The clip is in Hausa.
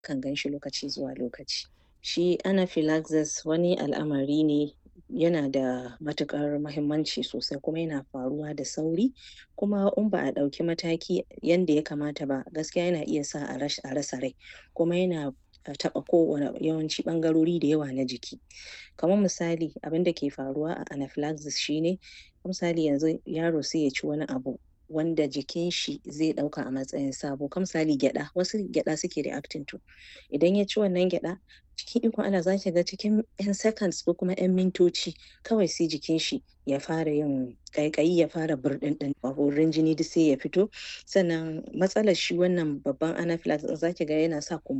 kan gan shi lokaci zuwa lokaci. Shi anaphylaxis wani al'amari ne yana da matuƙar muhimmanci sosai kuma yana faruwa da sauri kuma in ba a ɗauki mataki yanda ya kamata ba gaskiya yana iya sa a rasa rai kuma yana taɓa kowane yawanci ɓangarori da yawa na jiki. Kaman misali abinda ke faruwa a anaphylaxis shi ne misali yanzu yaro sai ya ci wani abu wanda jikin shi zai ɗauka a matsayin sabo kaman misali gyaɗa wasu gyaɗa suke reacting to idan ya ci wannan gyaɗa cikin ikon Allah zaki ga cikin ƴan seconds ko kuma ƴan mintoci kawai sai jikin shi ya fara yin ƙaiƙayi ya fara burɗinɗin borin jini duk sai ya fito sannan matsalar shi wannan babban anaphylaxis zaki ga yana sa